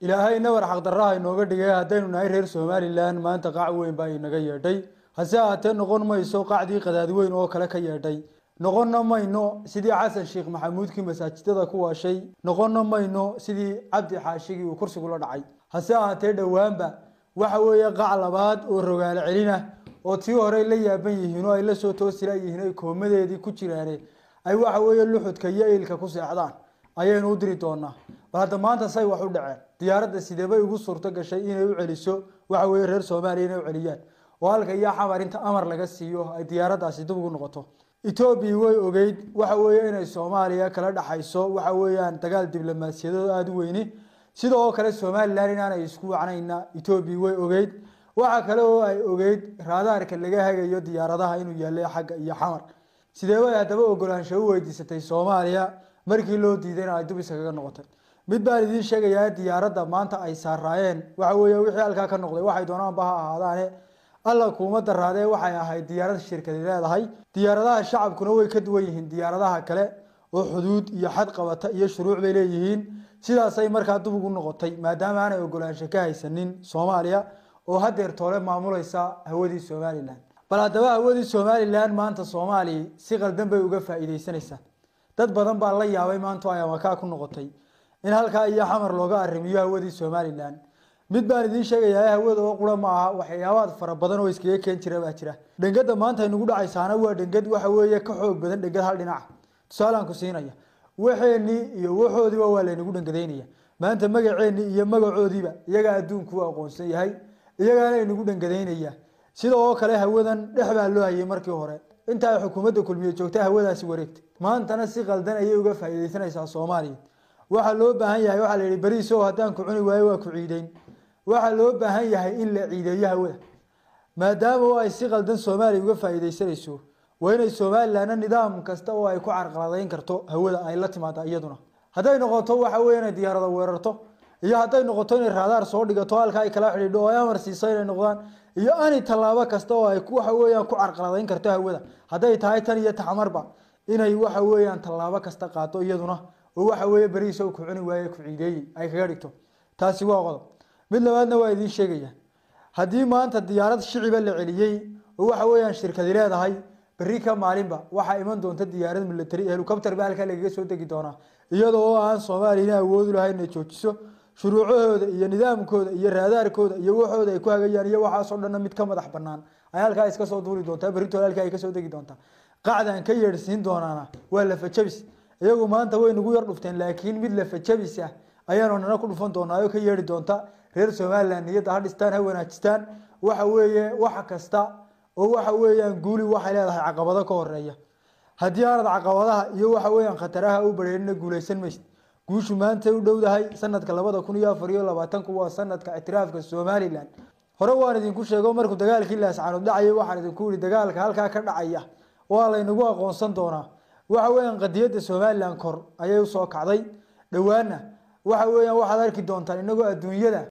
ilaahay nabar xaqdarraha inooga dhigay haddaynu nahay reer somalilan maanta qaac weyn baa inaga yeedhay hase ahaatee noqon mayso qacdii qadaadi weyn oo kale ka yeedhay noqonna mayno sidii xasan sheekh maxamuudkii masaajidada ku waashay noqonna mayno sidii cabdi xaashigii uu kursigula dhacay hase ahaatee dhowaanba waxa weeye qac labaad oo rogaalo celina oo tii hore la yaaban yihiin oo ay la soo toosila yihiin ay koomadeedii ku jiraane ay waxa weeye luxudka iyo eilka ku seexdaan ayaynu u diri doonaa bal hadda maanta say wax u dhaceen diyaaradda sideebay ugu suurto gashay inay u celiso waxa weeye reer soomaaliya inay u celiyaan oo halka iyo xamar inta amar laga siiyo ay diyaaraddaasi dib ugu noqoto etoobiya way ogeyd waxa weeye inay soomaaliya kala dhaxayso waxa weeyaan dagaal diblomaasiyadood aada u weyni sida oo kale somalilan inaanay isku wacnayna etoobiya way ogeyd waxa kale oo ay ogeyd raadaarka laga hagayo diyaaradaha inuu yaallay xagga iyo xamar sideebay haddaba ogolaansho u weydiisatay soomaaliya markii loo diidayna ay dub iskaga noqotay mid baan idiin sheegayaa diyaaradda maanta ay saaraayeen waxa weeye wixii halkaa ka noqday waxay doonaanba ha ahaadaane alla kuuma daraadee waxay ahayd diyaarad shirkadi leedahay diyaaradaha shacabkuna way ka duwan yihiin diyaaradaha kale oo xuduud iyo xad qabata iyo shuruuc bay leeyihiin sidaasay markaa dub ugu noqotay maadaama aanay ogolaansho ka haysanin soomaaliya oo hadeer toole maamulaysa hawadii somalilan bal haddaba hawadii somalilan maanta soomaaliya si qaldan bay uga faa'iideysanaysaa dad badan baa la yaabay maanta ay amakaa ku noqotay in halkaa iyo xamar looga arrimiyo hawadii somalilan mid baan idiin sheegayaa hawada oo qura ma aha waxyaabaad fara badan oo iskaga keen jira baa jira dhengada maanta aynugu dhacaysaana waa dhengad waxa weeye ka xoog badan dhengad hal dhinaca tusaalaan ku siinaya waxeenii iyo waxoodiiba waa laynagu dhengadaynaya maanta magaceenii iyo magacoodiiba iyagaa adduunku u aqoonsan yahay iyagaana aynagu dhengadaynaya sida oo kale hawadan dhex baa loo hayay markii hore inta ay xukuumadda kulmiye joogta hawadaasi wareegtay maantana si qaldan ayay uga faa'iideysanaysaa soomaaliya waxaa loo baahan yahay waxaa la yihi beriis oo haddaan ku cuni waayo waa ku ciideyn waxaa loo baahan yahay in la ciideeyo hawada maadaama oo ay si qaldan soomaaliya uga faa'iideysanayso waa inay somalilanna nidaam kasta oo ay ku carqaladeyn karto hawada ay la timaada iyaduna hadday noqoto waxa weye inay diyaarada weerarto iyo hadday noqoto inay raadaar soo dhigato halka ay kala xidhiidho oo ay amar siiso inay noqdaan iyo ani tallaabo kasta oo ay waxa weeyaan ku carqaladeyn karto hawada hadday tahay tan iyo taxmarba inay waxa weeyaan tallaabo kasta qaado iyaduna oo waxa weeye beriis oo ku cuni waaye ku ciideeyey ay kaga dhigto taasi waa qodob mid labaadna waa idiin sheegaya haddii maanta diyaarad shiciba la celiyey oo waxa weeyaan shirkadi leedahay berri ka maalinba waxaa iman doonta diyaarad military helicopter ba halkaa lagaga soo degi doonaa iyadoo oo aan soomaaliyana awoodu lahayn inay joojiso shuruucahooda iyo nidaamkooda iyo raadaarkooda iyo waxooda ay ku hagayaan iyo waxaasoo dhanna mid ka madax banaan ay halkaa iska soo duuli doontaa berritooda halkaa ay kasoo degi doontaa qacdan ka yeedhsiin doonaana waa lafajabis iyagu maanta way nagu yar dhufteen laakiin mid lafajabis ah ayaanu nana ku dhufan doonaa oo ka yeedhi doonta reer somalilan niyadda ha dhistaan ha wanaajistaan waxa weeye wax kasta oo waxa weeyaan guuli waxay leedahay caqabado ka horeeya haddii aanad caqabadaha iyo waxa weeyaan khataraha u bareerina guuleysan maysid guushu maanta u dhowdahay sanadka labada kun iyo afar iyo labaatanku waa sanadka ictiraafka somalilan hore waan idinku sheego markuu dagaalkii laascaanood dhacayay waxaan idinku yihi dagaalka halkaa ka dhacaya waa laynagu aqoonsan doonaa waxa weeyaan qadiyadda somalilan kor ayay usoo kacday dhowaana waxa weeyaan waxaad arki doontaan inagoo adduunyada